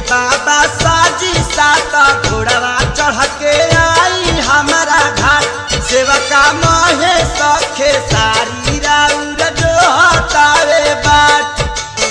बाबा साजी साता घोड़वा चढ़ के आई हमारा घाट सेवका महे सखे सारी राउर जो हतावे बाट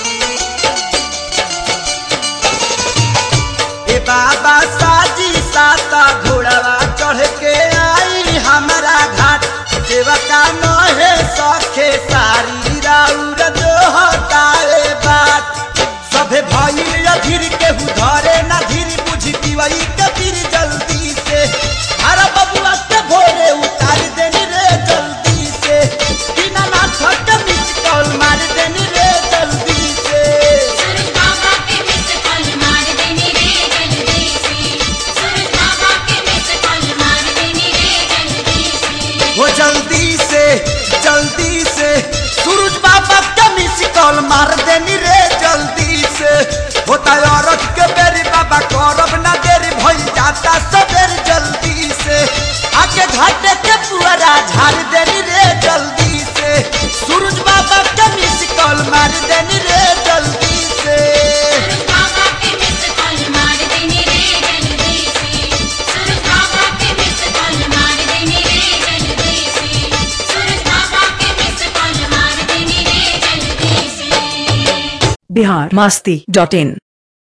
ए बाबा साजी साता घोड़वा चढ़ के आई हमारा घाट सेवका महे सखे सारी राउर जो हतावे बाट सभे भइल अधीर केहू धरे ना धीर बुझी पिवई के फिर जल्दी से हर बबुआ के भोरे उतार देनी रे जल्दी से बिना ना थक मिस कॉल मार देनी रे जल्दी से सूरज बाबा के मिस कॉल मार देनी रे जल्दी से सूरज बाबा के मिस कॉल मार देनी रे जल्दी से वो जल्दी से जल्दी से सूरज बाबा के मिस कॉल मार देनी रे जल्दी से होता है औरत के बेरी बाबा करब ना देरी भइल जाता सबेर जल्दी से आके घाटे के पुअरा झाड़ देनी रे जल्दी से सूरज बाबा के मिस कॉल मार देनी रे जल्दी से सूरज बाबा के मिस कॉल मार देनी रे जल्दी से सूरज बाबा के मिस कॉल मार देनी रे जल्दी से सूरज बाबा के मिस कॉल मार देनी रे जल्दी से बिहार मास्ती डॉट इन